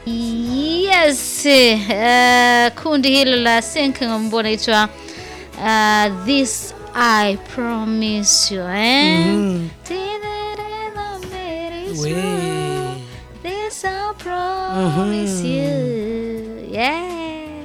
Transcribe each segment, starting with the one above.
Yes, uh, kundi hilo la Senke ambao naitwa uh, This I Promise You eh? Mhm. We. We. This I promise you. Yeah.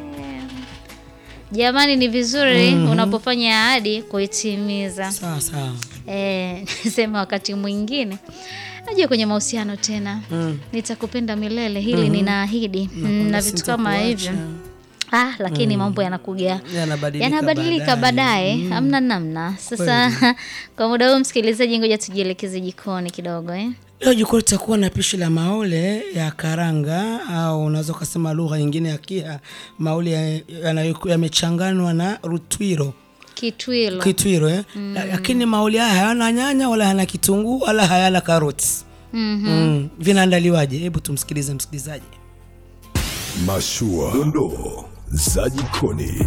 Jamani ni vizuri unapofanya ahadi kuitimiza. Sawa sawa. Eh, nisema wakati mwingine najua kwenye mahusiano tena Mm. nitakupenda milele hili ninaahidi mm, na vitu kama hivyo ah, lakini mambo yanakuja Yanabadilika yanabadilika baadaye hamna namna sasa kwa muda huu msikilizaji ngoja tujielekeze jikoni kidogo eh? Leo jikoni tutakuwa na pishi la maole ya karanga au unaweza ukasema lugha nyingine ya Kia, maole ya- yanayo- yamechanganywa na rutwiro kitwilo kitwiro eh? La- Lakini maole haya hayana nyanya wala hayana kitunguu wala hayana karoti. Mhm. Mm. Vinaandaliwaje? Hebu tumsikilize msikilizaji. Mashua, dondoo za jikoni.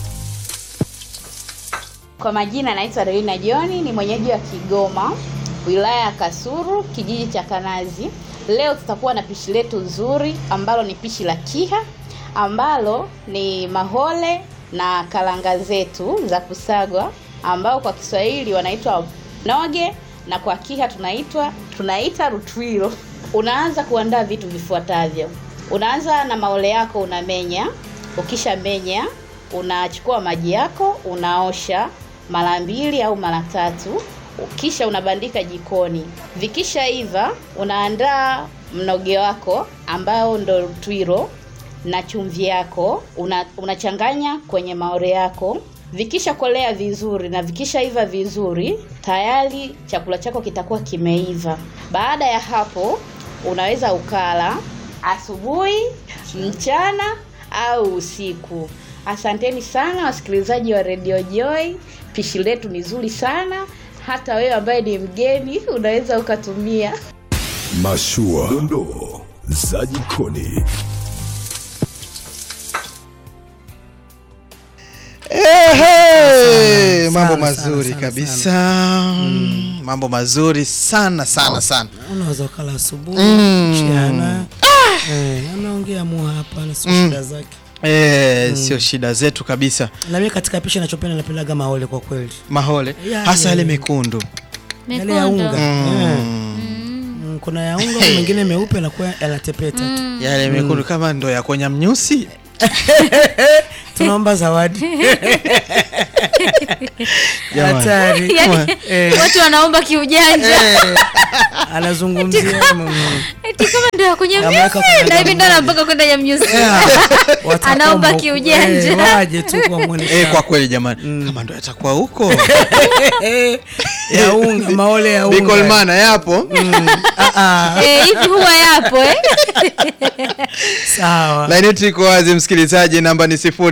Kwa majina naitwa Dorina Joni, ni mwenyeji wa Kigoma, wilaya ya Kasulu, kijiji cha Kanazi. Leo tutakuwa na pishi letu nzuri ambalo ni pishi la Kiha ambalo ni mahole na karanga zetu za kusagwa ambao kwa Kiswahili wanaitwa noge na kwa Kiha tunaitwa tunaita rutwilo. Unaanza kuandaa vitu vifuatavyo. Unaanza na maole yako unamenya, ukisha menya unachukua maji yako unaosha mara mbili au mara tatu kisha unabandika jikoni vikishaiva unaandaa mnoge wako ambao ndo twiro na chumvi yako una, unachanganya kwenye maore yako vikisha kolea vizuri na vikishaiva vizuri tayari chakula chako kitakuwa kimeiva baada ya hapo unaweza ukala asubuhi mchana au usiku asanteni sana wasikilizaji wa redio joy pishi letu ni zuri sana hata wewe ambaye ni mgeni unaweza ukatumia Mashua, dondoo za jikoni. Ehe, mambo sana, mazuri sana, kabisa mambo mazuri sana sana sana Unaweza ukala asubuhi, Mm. mchana. Eh, anaongea mu hapa na sio shida zake. Eh, sio shida zetu kabisa Na mimi katika pishi ninachopenda napendaga maole kwa kweli. mahole Ya, hasa ya, yale ya. mekundu Yale ya unga. mekundu Eh. Mm, Kuna ya unga kuna mengine meupe na kwa yanatepeta tu. yale mekundu kama ndo ya kwenye mnyusi Tunaomba zawadi. Jamani. Hatari. yani, Eh. watu wanaomba kiujanja Eh, Anazungumzia mm, eti kama ndo ya kwenye Ameweka mnyusi kwenye na hivi ndo mmoja. anampaka kwenda ya mnyusi watakoma Anaomba huko. kiujanja. Eh, waje tu kwa muonekano. Eh, kwa kweli jamani kama ndo yatakuwa huko Eh, ya unga, maole ya unga. bikolmana yapo Ah, ah, Eh, hivi huwa yapo eh? sawa. laini yetu iko wazi msikilizaji namba ni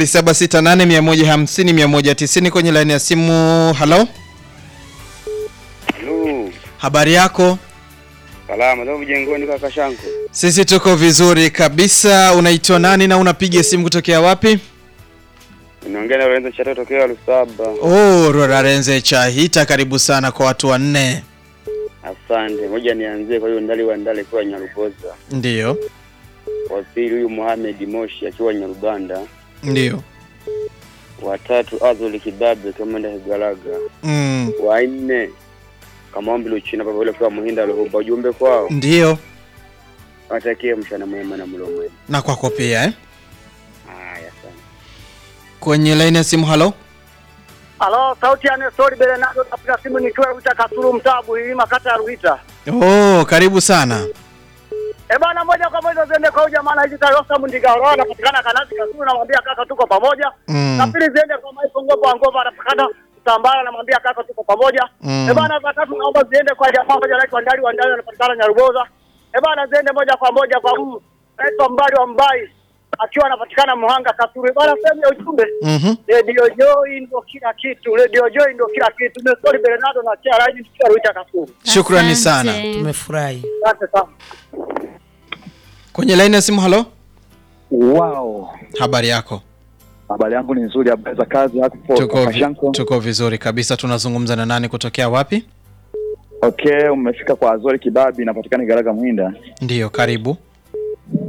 0768150190 kwenye laini ya simu halo Lu, habari yako salama leo mjengoni kaka Shanko. sisi tuko vizuri kabisa unaitwa nani na unapiga simu kutokea wapi Unaongea na Lorenzo Chato tokea Lusaba. oh rorarenze chahita karibu sana kwa watu wanne Asante. Moja nianzie kwa hiyo ndali wa ndali kwa Nyarugoza. ndiyo Wa pili huyu Mohamed Moshi akiwa Nyarubanda. ndiyo Wa tatu Azoli Kibabe kama nda Hegalaga. mm, Wa nne Kamambi Luchina baba yule kwa Muhinda Luhumba ujumbe kwao. ndiyo Watakie mchana mwema na mlo mwema. na kwako pia eh? Haya sana. kwenye laini ya simu halo Halo, sauti ya Nestori Belenado, napiga simu nikiwa Ruita Kasulu, mtaa Buhilima, kata ya Ruita. oh karibu sana Eh bana, moja kwa moja ziende kwa huyu jamaa hizi Tayosa Mundigaro, anapatikana Kanazi Kasulu, namwambia kaka, tuko pamoja. Mm. Na pili ziende kwa Maipo Ngopo Ngova, anapatikana Mtambara, namwambia kaka, tuko pamoja. Mm. Eh bana, za tatu naomba ziende kwa jamaa moja anaitwa Ndali wa Ndali, anapatikana Nyaruboza. Eh bana, ziende moja kwa moja kwa huyu anaitwa Mbali wa Mbai, akiwa anapatikana Muhanga Kasulu. Eh bana, sehemu ya ujumbe Mhm. Radio Joy ndo kila kitu, Radio Joy ndo kila kitu. Nestori Belenado na Chia Raji, tukiwa Ruita Kasulu. Shukrani sana. Asante. Tumefurahi. Asante sana. kwenye laini ya simu halo Wow, habari yako habari yangu ni nzuri. Habari za kazi hapo tuko, kaka Shanko? tuko vizuri kabisa tunazungumza na nani kutokea wapi Okay, umefika kwa Azori Kibabi, inapatikana Garaga Mwinda. ndiyo karibu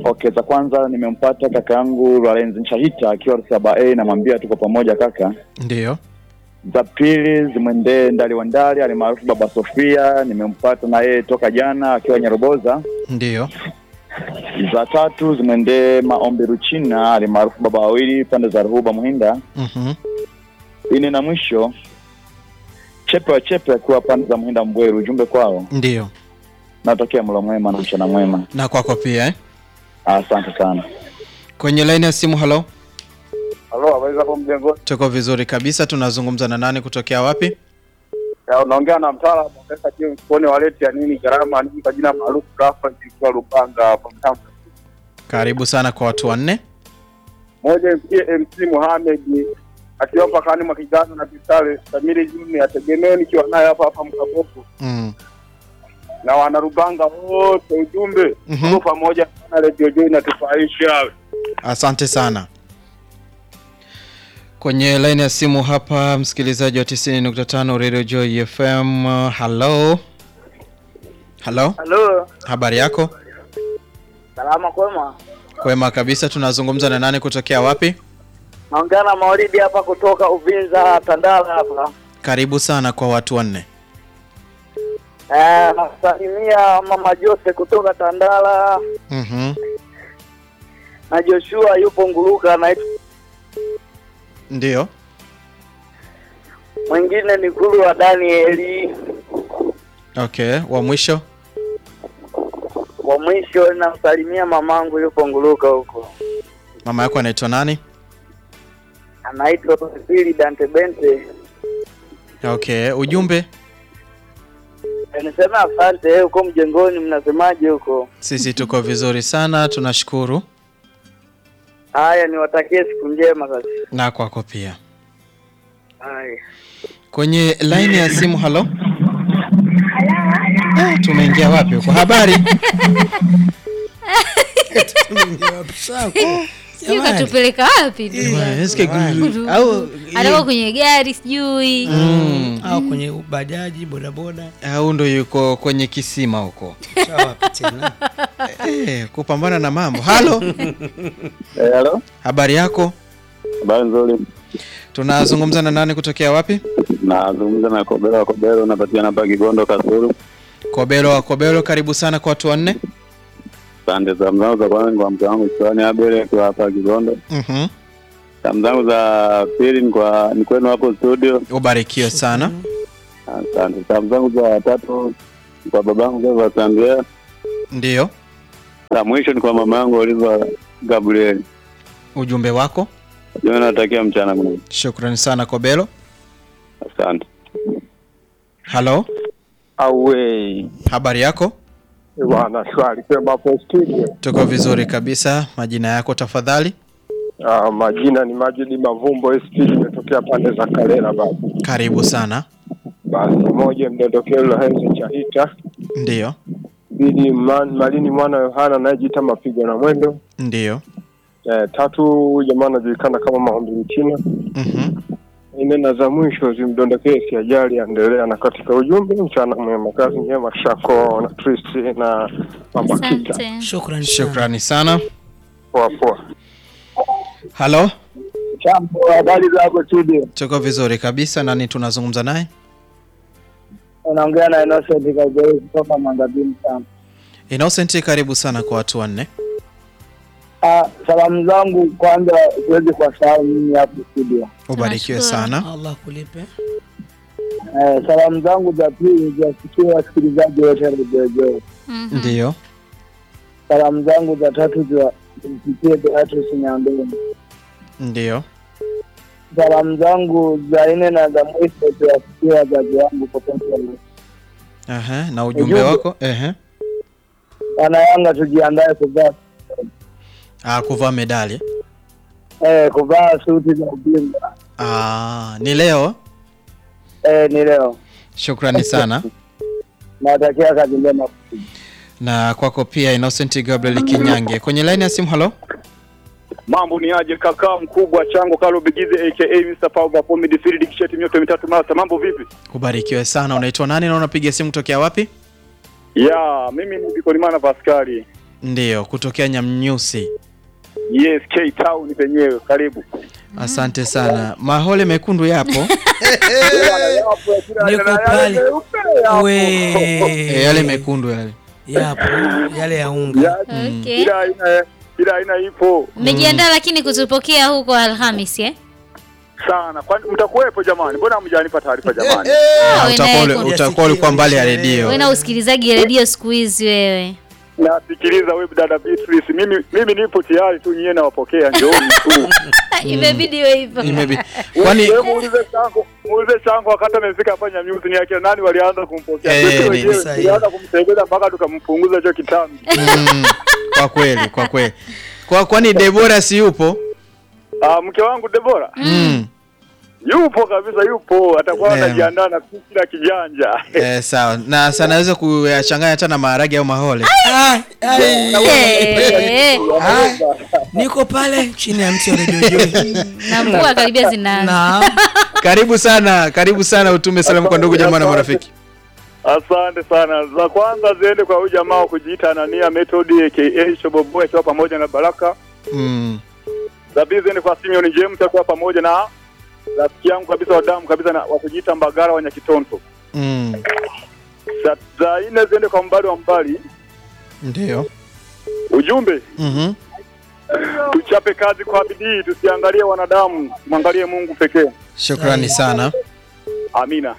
Okay, za kwanza nimempata kaka yangu Lorenz Nshahita akiwa saba a namwambia tuko pamoja kaka. Ndiyo. Za pili zimwendee Ndali wa Ndali alimaarufu Baba Sofia, nimempata na yeye toka jana akiwa Nyaroboza. Ndiyo. Za tatu zimwendee Maombi Ruchina alimaarufu Baba Wawili pande za Ruhuba Muhinda. Mhm. Ine na mwisho Chepe wa Chepe akiwa pande za Muhinda Mbweru, ujumbe kwao, Ndiyo. natokea mlo mwema na mchana mwema. Na kwako pia eh? Asante sana. Kwenye laini ya simu, halo. Halo, habari zako mjengoni? Tuko vizuri kabisa. Tunazungumza na nani kutokea wapi? Ya, unaongea na mtaalamu wa pesa James Kone waleti ya nini gharama nini kwa jina maarufu Rafa ikiwa Lupanga hapa Mtamba. Karibu sana kwa watu wanne. Moja msikie MC Mohamed akiwa pakani mwa Kigano na Bitale Samiri Juni ategemee nikiwa naye hapa hapa Mkaboko Mm. na wanarubanga wote ujumbe Mhm. tuko pamoja sana Radio Joy inatufaisha. Asante sana. Kwenye laini ya simu hapa msikilizaji wa 90.5 Radio Joy FM. uh, Hello. Hello. Halo, Habari yako? salama kwema. Kwema kabisa. Tunazungumza na nani kutokea wapi? Naongea na Maulidi hapa kutoka Uvinza Tandala hapa. Karibu sana kwa watu wanne. Eh, nasalimia mama Jose kutoka Tandala Mhm. na Joshua yupo Nguruka na Ndio. mwingine ni Kulu wa Danieli. Okay, wa mwisho. Wa mwisho namsalimia mamangu yupo Nguruka huko, Mama yako anaitwa nani? anaitwa Pili Dante Bente. Okay, ujumbe. Eh, Niseme asante huko mjengoni, mnasemaje huko? Sisi tuko vizuri sana, tunashukuru. Haya, niwatakie siku njema sasa. Na kwako pia. Haya. Kwenye line ya simu, halo. Ah, tumeingia wapi huko? Habari? sijui katupeleka wapi ndugu yangu. Eh, sikia Jamani. gu- au alikuwa kwenye gari sijui Mm. au kwenye bajaji bodaboda Au ndo yuko kwenye kisima huko. chawapi tena Eh, kupambana na mambo. Halo. Eh, halo. Habari yako? Habari nzuri. Tunazungumza na nani kutokea wapi? Nazungumza na Kobero wa Kobero, napatikana hapa Kigondo Kasuru. Kobelo wa Kobelo, karibu sana kwa watu wanne. Pande za mzangu za kwanza ni kwa mke wangu Kiwani Abel akiwa hapa Kigondo. Mhm. Salamu zangu za pili ni kwa ni kwenu hapo studio. Ubarikiwe sana. Asante. Salamu zangu za tatu ni kwa babangu Gava Sambia. Ndio. La mwisho ni kwa mama yangu Oliva Gabriel. Ujumbe wako. Jioni natakia mchana mwema. Shukrani sana Kobelo. Asante. Halo. Awe Habari yako? bwana, shwari kwema hapo studio. Tuko vizuri kabisa. Majina yako tafadhali? Ah, majina ni Majidi Mavumbo SP, nimetokea pande za Kalela baba. Karibu sana. Basi moja mdondokeo Lohenzo Chahita, Ndio. mbili man, Malini mwana Yohana anayejiita mapigo na mwendo. Ndio. Eh, tatu jamaa anajulikana kama maombi mchina. Mhm. Nne na za mwisho zimdondokee siajali endelea na katika ujumbe mchana mwema, kazi njema Shako na Tristi na mama Kita. asante shukrani sana. Shukrani sana. Poa poa. Halo. Chambo, habari zako studio? Tuko vizuri kabisa. Nani tunazungumza naye? Unaongea na Innocent Kagere kutoka Mangabini sana. Innocent, karibu sana kwa watu wanne. Ah, salamu zangu kwanza siwezi kuwasahau mimi hapo studio. Ubarikiwe Tunashukuru. sana. allah kulipe Eh, salamu zangu za pili ziwafikie wasikilizaji wote wa Radio Joy. Mhm. Ndio. Salamu zangu za tatu ziwa- zimfikie Beatrice Nyandoni. Ndio. Salamu zangu za nne na za mwisho ziwafikie wazazi wangu popote walipo. Aha, na ujumbe Ujumbe. wako? Ehe. Wana Yanga tujiandae kuvaa Ah, kuvaa medali. eh, kuvaa suti za ubingwa. Ah, ni leo. Eh, ni leo. Shukrani sana. Natakia kazi njema. Na kwako pia Innocent Gabriel Kinyange. Kwenye line ya simu, halo. Mambo ni aje kaka mkubwa chango Kalo Bigize aka Mr. Power for midfield kisheti mioto mitatu mata. Mambo vipi? Ubarikiwe sana. Unaitwa nani na unapiga simu kutokea wapi? Ya, mimi ni Bikolimana Pascali. Ndiyo, kutokea Nyamnyusi. Yes, K Town penyewe. Karibu. Asante sana. Mahole mekundu yapo. Niko pale. We. E, yale mekundu yale. Yapo yale ya unga. Okay. Kila aina kila aina ipo Mmejiandaa lakini kutupokea huko Alhamis eh? sana. Kwani mtakuwepo jamani? Mbona hamjanipa taarifa jamani? Ah, Ah, we utakuwa naye ule- kuna- utakuwa ulikuwa mbali ya redio. we na usikilizaji redio siku hizi wewe. Nasikiliza wewe dada Beatrice. Mimi mimi nipo tayari tu nyie nawapokea njooni tu. Imebidi iwe hivyo. Imebi. Kwani Wewe muulize chango, muulize chango wakati amefika hapa Nyamyusi ni akina nani walianza kumpokea. Eh, Sisi ni- wenyewe sahihi. tulianza kumsaidia mpaka tukampunguza hicho kitambi. mm, kwa kweli, kwa kweli. Kwa kwani Debora si yupo? Ah, mke wangu Debora Mm. yupo kabisa, yupo atakuwa Neema. anajiandaa na kila kijanja. Eh, sawa. Na sana naweza kuyachanganya hata na maharage au mahole. Ah, ai. Eh, Ah, Niko pale chini ya mti wa Radio Joy. na mvua karibia zinaanza. Na Karibu sana, karibu sana utume salamu kwa ndugu jamaa na marafiki. Asante sana. Za kwanza ziende kwa huyu jamaa wa kujiita Anania Method aka Shoboboy akiwa pamoja na Baraka. Mm. Za pili ziende kwa Simeon James akiwa pamoja na rafiki yangu kabisa wa damu kabisa na wa kujiita Mbagara wa Nyakitonto. Mm. Za, za nne ziende kwa mbali wa mbali. Ndio. Ujumbe Mhm. tuchape kazi kwa bidii, tusiangalie wanadamu, mwangalie Mungu pekee. Shukrani sana. Amina.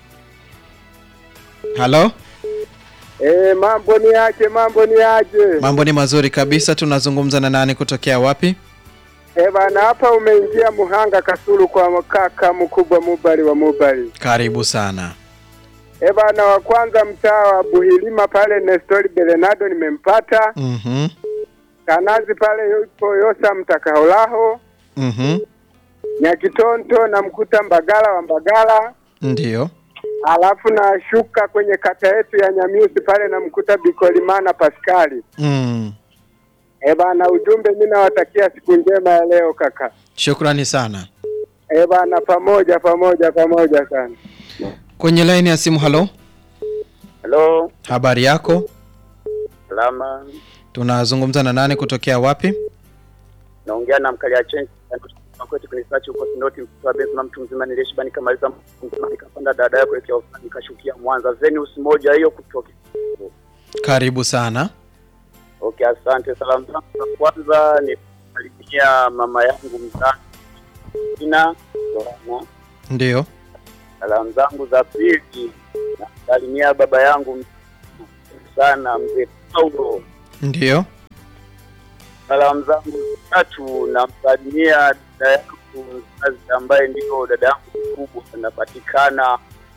Halo? Eh, mambo ni aje, mambo ni aje. Mambo ni mazuri kabisa. Tunazungumza na nani kutokea wapi? Eh, bana hapa umeingia Muhanga Kasulu kwa kaka mkubwa Mubali wa Mubali. Karibu sana. Eh, bana wa kwanza mtaa wa Buhilima pale Nestori Belenado nimempata. Mhm. Kanazi pale yupo Yosa Mtakaolaho. Mhm. Nyakitonto namkuta Mbagala wa Mbagala. Ndio. Alafu nashuka kwenye kata yetu ya Nyamiusi pale namkuta Bikolimana Paskali. Mm. Eh, bana ujumbe mimi nawatakia siku njema ya leo kaka. Shukrani sana. Eh, bana pamoja pamoja pamoja sana. Kwenye laini ya simu, halo. Halo, Habari yako? salama. Tunazungumza na nani kutokea wapi? Naongea na mkalia chenji kwetu kwenye sachi huko Sinoti mtoa Benzo na mtu mzima nilishibani kamaliza mzima nikapanda dada yako kuelekea ofisi nikashukia Mwanza Venus moja hiyo kutoka. Karibu sana. Okay, asante. Salamu zangu za kwanza ni kusalimia mama yangu mzazi Ina Dorana. Ndio. Salamu zangu za pili nasalimia baba yangu mzee sana mzee Paulo. Ndio. Salamu zangu za tatu namsalimia dada yangu mzazi ambaye ndio dada yangu mkubwa, anapatikana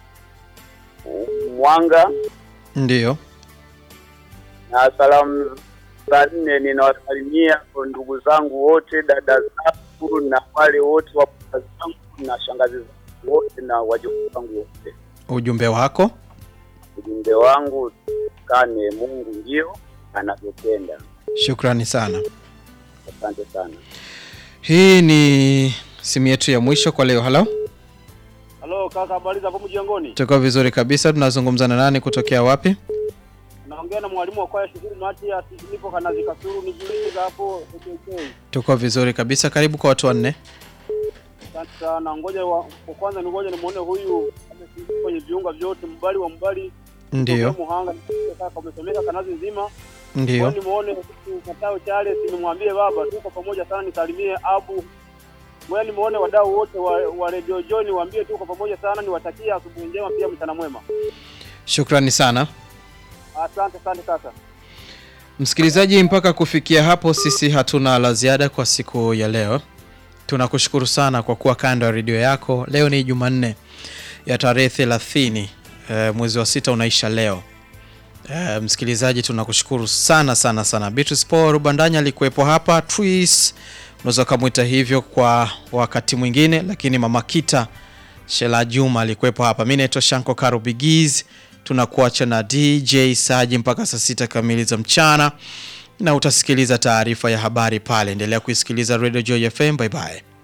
Mwanga. Ndio. Na salamu za nne ninawasalimia kwa ndugu zangu wote, dada zangu na wale wote wa baba zangu na shangazi zangu wote na wajukuu zangu wote. Ujumbe wako? Ujumbe wangu kane, Mungu ndio anavyopenda. Shukrani sana. Asante sana. Hii ni simu yetu ya mwisho kwa leo. Halo. Halo kaka, habari za hapo mjengoni? Tuko vizuri kabisa. Tunazungumza na nani kutokea wapi? Naongea na mwalimu wa kwaya Shukuru Matias, nipo Kanazi Kasuru, nijiulize hapo KK. Tuko vizuri kabisa. Karibu kwa watu wanne. Asante sana. Ngoja wa, kwa kwanza ni ngoja nimuone huyu amesingia kwenye viunga vyote, mbali wa mbali. Ndio. Kutoka Muhanga kaka, umesomeka Kanazi nzima. Ndio. Ngoja nimuone huyu Matao Charles, nimwambie baba tuko pamoja sana, nisalimie Abu. Ngoja nimuone wadau wote wa, wa Radio Joy, niwaambie tuko pamoja sana, niwatakie asubuhi njema pia mchana mwema. Shukrani sana. Asante asante kaka. Msikilizaji, mpaka kufikia hapo, sisi hatuna la ziada kwa siku ya leo. Tunakushukuru sana kwa kuwa kando ya redio yako. Leo ni Jumanne ya tarehe 30 e, mwezi wa sita unaisha leo. E, msikilizaji, tunakushukuru sana sana sana. Beatrice Paul Rubandanya alikuwepo hapa, Tris unaweza ukamwita hivyo kwa wakati mwingine, lakini Mama Kita Shela Juma alikuwepo hapa. Mimi naitwa Shanko Karo Bigiz. Tunakuacha na DJ Saji mpaka saa sita kamili za mchana, na utasikiliza taarifa ya habari pale. Endelea kuisikiliza Radio Joy FM. Bye bye.